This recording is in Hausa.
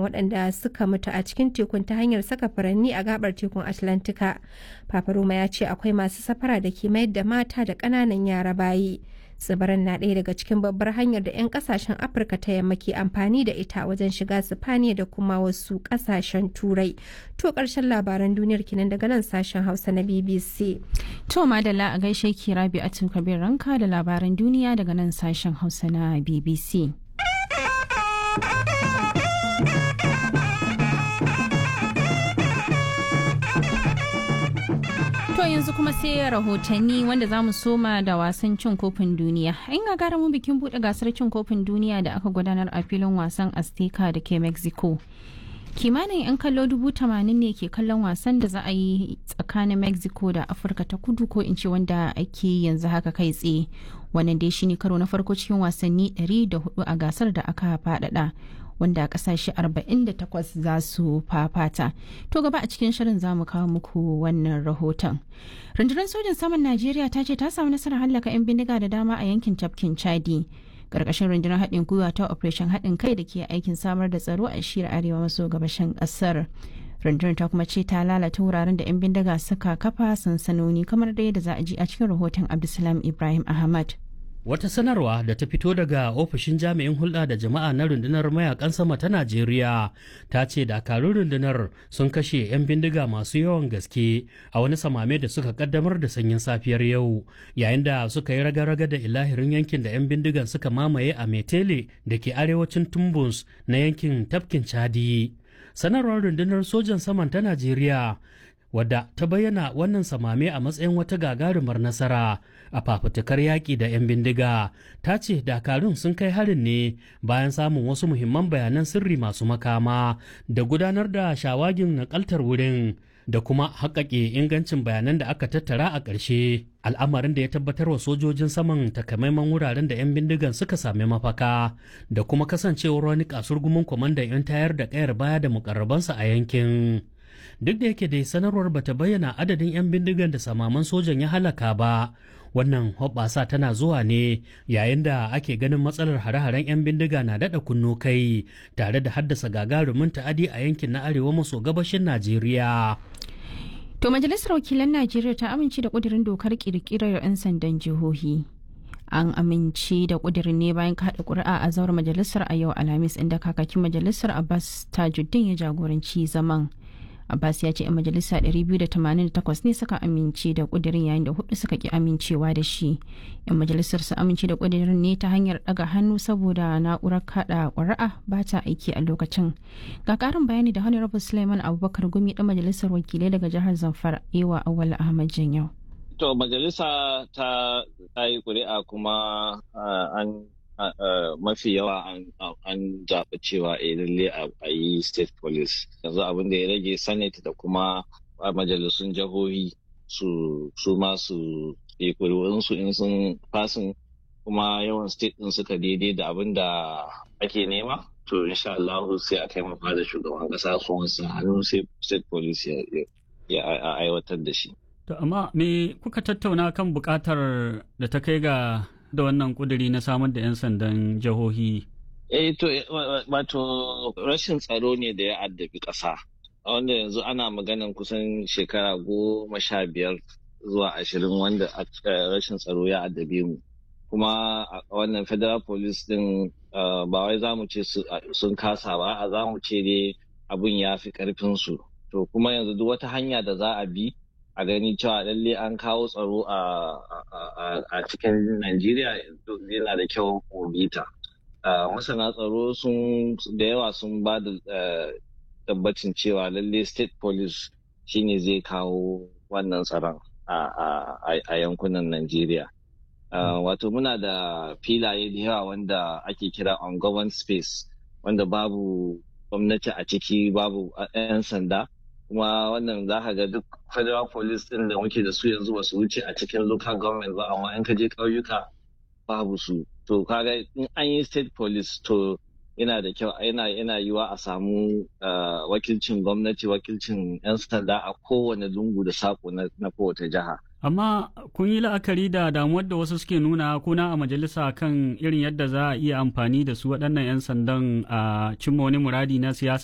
waɗanda suka mutu a cikin tekun ta hanyar saka furanni a gabar tekun atlantika papa roma ya ce akwai masu safara da ke mayar da mata da ƙananan yara bayi tsibirin na ɗaya daga cikin babbar hanyar da 'yan kasashen afirka ta yamma ke amfani da ita wajen shiga sifaniya da kuma wasu kasashen turai to ƙarshen labaran duniyar kinan daga nan sashen hausa na bbc to madalla a gaishe ki rabi a kabir ranka da labaran duniya daga nan sashen hausa na bbc To yanzu kuma sai rahotanni wanda za mu soma da wasan cin kofin duniya. In ga mu bikin buɗe gasar cin kofin duniya da aka gudanar a filin wasan Azteca da ke Mexico. Kimanin 'yan kallo dubu tamanin ne ke kallon wasan da za a yi tsakanin Mexico da Afirka ta kudu ko in ce wanda ake yanzu haka kai tsaye. Wannan dai shine karo na farko cikin wasanni 104 a gasar da aka faɗaɗa. wanda kasashe 48 za su fafata. To gaba a cikin shirin za mu kawo muku wannan rahoton. Rundunar sojin saman Najeriya ta ce ta samu nasarar hallaka 'yan bindiga da dama a yankin tafkin Chadi. Karkashin rundunar haɗin gwiwa ta Operation haɗin kai da ke aikin samar da tsaro a shirya arewa maso gabashin ƙasar. rundunar ta kuma ce ta lalata wuraren da 'yan bindiga suka kafa sansanoni kamar da yadda za a ji a cikin rahoton Abdulsalam Ibrahim Ahmad. Wata sanarwa da ta fito daga ofishin jami'in hulɗa da jama'a na rundunar mayakan sama ta Najeriya ta ce dakarun rundunar sun kashe 'yan bindiga masu yawan gaske a wani samame da suka kaddamar da sanyin safiyar yau yayin da suka yi raga-raga da ilahirin yankin da 'yan bindigan suka mamaye a Metele da ke arewacin Tumbus na yankin tafkin Chadi. Sanarwar rundunar sojan saman ta Najeriya wadda ta bayyana wannan samame a matsayin wata gagarumar nasara a fafutukar yaƙi da 'yan bindiga ta ce dakarun sun kai harin ne bayan samun wasu muhimman bayanan sirri masu makama da gudanar da shawagin nakaltar wurin da kuma haƙaƙe ingancin bayanan da aka tattara a ƙarshe al'amarin da ya tabbatar wa sojojin saman takamaiman wuraren da 'yan bindigan suka sami mafaka da kuma kasancewar wani kasurgumin kwamandan 'yan tayar da ƙayar baya da mukarrabansa a yankin duk da yake dai sanarwar bata bayyana adadin 'yan bindigan da samaman sojan ya halaka ba wannan hoɓɓasa tana zuwa ne yayin da ake ganin matsalar hare-haren 'yan bindiga na daɗa kunno kai tare da haddasa gagarumin ta'adi a yankin na arewa maso gabashin najeriya To majalisar wakilan Najeriya ta amince da ƙudurin dokar ƙirƙirar 'yan sandan jihohi. An amince da ƙudurin ne bayan kaɗa ƙuri'a a zauren majalisar a yau Alhamis inda kakakin majalisar Abbas Tajuddin ya jagoranci zaman. Abbas ya ce 'yan majalisa 288 ne suka amince da kudirin yayin da hudu suka ki amincewa da shi. 'Yan majalisar su amince da kudirin ne ta hanyar daga hannu saboda na'urar kada ƙuri'a ba ta aiki a lokacin. Ga ƙarin bayani da Honorable Suleiman Abubakar Gumi ɗan majalisar wakilai daga jihar Zamfara Ewa Awal Ahmad Janyau. To majalisa ta yi ƙuri'a kuma an mafi yawa an zaɓi cewa a lalle a yi state police yanzu abin da ya rage senate da kuma majalisun jihohi su su ma su yi su in sun fasin kuma yawan state din suka daidai da abin da ake nema to insha Allah sai a kai mafa da shugaban kasa su wasu hannu sai state police ya aiwatar da shi. To amma me kuka tattauna kan bukatar da ta kai ga da wannan kuduri na samar da 'yan sandan jihohi? Eh to wato rashin tsaro ne da ya addabi ƙasa. Wanda yanzu ana maganan kusan shekara goma sha biyar zuwa ashirin wanda rashin tsaro ya addabe mu. Kuma wannan federal police din ba wai za mu ce sun kasa ba, a za mu ce dai abun ya fi ƙarfinsu. To kuma yanzu duk wata hanya da za a bi a gani cewa lalle an kawo tsaro a cikin Najeriya yana da kyau bita. Masana tsaro sun da yawa sun ba da tabbacin cewa lalle state police shine zai kawo wannan tsaron a yankunan Najeriya. Wato muna da filaye da yawa wanda ake kira on space wanda babu gwamnati a ciki babu 'yan sanda. kuma wannan za ka ga duk federal police din da muke da su yanzu ba su wuce a cikin local government ba amma in ka je ƙauyuka babu su to kaga in an yi state police to yana da kyau yana yana yiwa a samu wakilcin gwamnati wakilcin 'yan sanda a kowane lungu da sako na kowace jiha amma kun yi la'akari da damuwar da wasu suke nuna kuna a majalisa kan irin yadda za a iya amfani da su waɗannan 'yan sandan a cimma wani muradi na siyasa